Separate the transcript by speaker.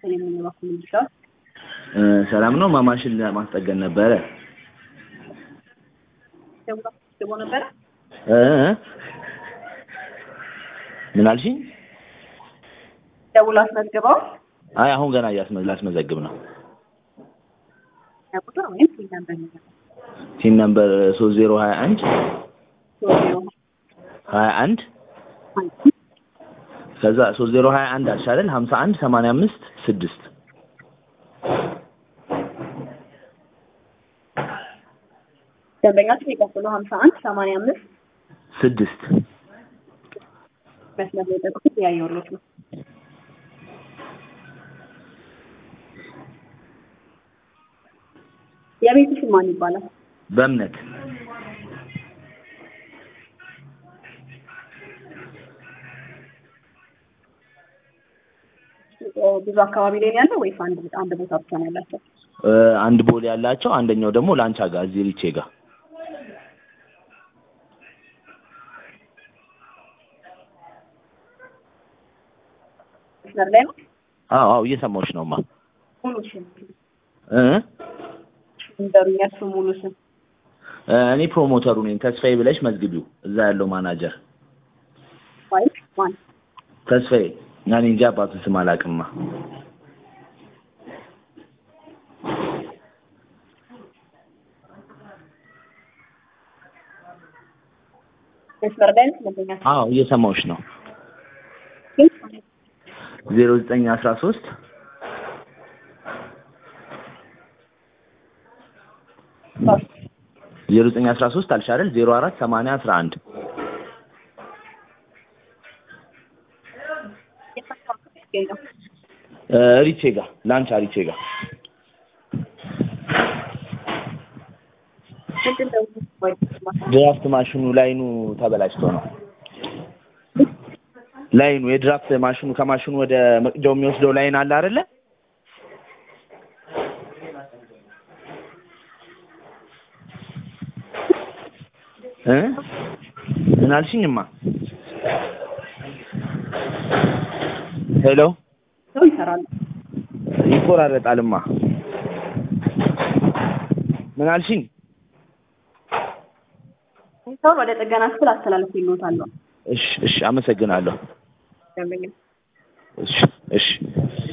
Speaker 1: ሰኞ በኩል ይችላል።
Speaker 2: እ፣ ሰላም ነው። ማማሽን ለማስጠገን ነበረ።
Speaker 1: ደውላ አስገቦ ነበረ።
Speaker 2: እ እ? ምን አልሽኝ?
Speaker 1: ደውላ አስመዝግበው
Speaker 2: አይ አሁን ገና እያስመ ላስመዘግብ ነው።
Speaker 1: ቁጥር ወይም ሲል ነበር የሚለው
Speaker 2: ሲን ነምበር ሶስት ዜሮ ሀያ አንድ
Speaker 1: ሶስት ዜሮ
Speaker 2: ሀያ አንድ
Speaker 1: አንድ
Speaker 2: ከዛ ሶስት ዜሮ ሀያ አንድ አልሽ አይደል? ሀምሳ አንድ ሰማንያ አምስት ስድስት
Speaker 1: ደንበኛችን የቀጥሎ ሀምሳ አንድ ሰማንያ አምስት
Speaker 2: ስድስት
Speaker 1: መስመር ላይ ጠቅሱት ያየሁሎት ነው። የቤቱ ስም ማን ይባላል?
Speaker 2: በእምነት
Speaker 1: ብዙ አካባቢ ላይ ነው ያለው ወይስ አንድ አንድ ቦታ ብቻ ነው ያላቸው?
Speaker 2: እ፣ አንድ ቦሌ ያላቸው አንደኛው ደግሞ ላንቻ ጋር እዚህ ሪቼ ጋር
Speaker 1: መስመር ላይ ነው።
Speaker 2: አዎ አዎ እየሰማሁሽ ነውማ
Speaker 1: ሙሉ ስም
Speaker 2: እ
Speaker 1: ንገሩኝ፣ የእርሱ ሙሉ ስም
Speaker 2: እ፣ እኔ ፕሮሞተሩ ነኝ ተስፋዬ ብለሽ መዝግቢው እዛ ያለው ማናጀር
Speaker 1: ዋይት ማን?
Speaker 2: ተስፋዬ እኔ እንጂ አባቱን ስም አላውቅማ
Speaker 1: መስመር ላይ ነው ደንበኛችን
Speaker 2: አዎ እየሰማሁሽ ነው ዜሮ ዘጠኝ አስራ ሶስት ዜሮ ዘጠኝ አስራ ሶስት አልሽ አይደል ዜሮ አራት ሰማንያ አስራ አንድ
Speaker 1: ይገኛል።
Speaker 2: እ፣ ሪቼ ጋር ላንቻ ሪቼ ጋር
Speaker 1: ምንድን ነው ዋይት ማን?
Speaker 2: ድራፍት ማሽኑ ላይኑ ተበላሽቶ ነው ላይኑ የድራፍት ማሽኑ ከማሽኑ ወደ መቅጃው የሚወስደው ላይን አለ አይደለ እ ምን አልሽኝማ ሄሎ
Speaker 1: ሰው ይሰራሉ።
Speaker 2: ይቆራረጣልማ ምን አልሽኝ
Speaker 1: ሰውን ወደ ጥገና ክፍል አስተላለፍ ይሎታል።
Speaker 2: እሺ እሺ አመሰግናለሁ
Speaker 1: ደንበኛ
Speaker 2: እሺ እሺ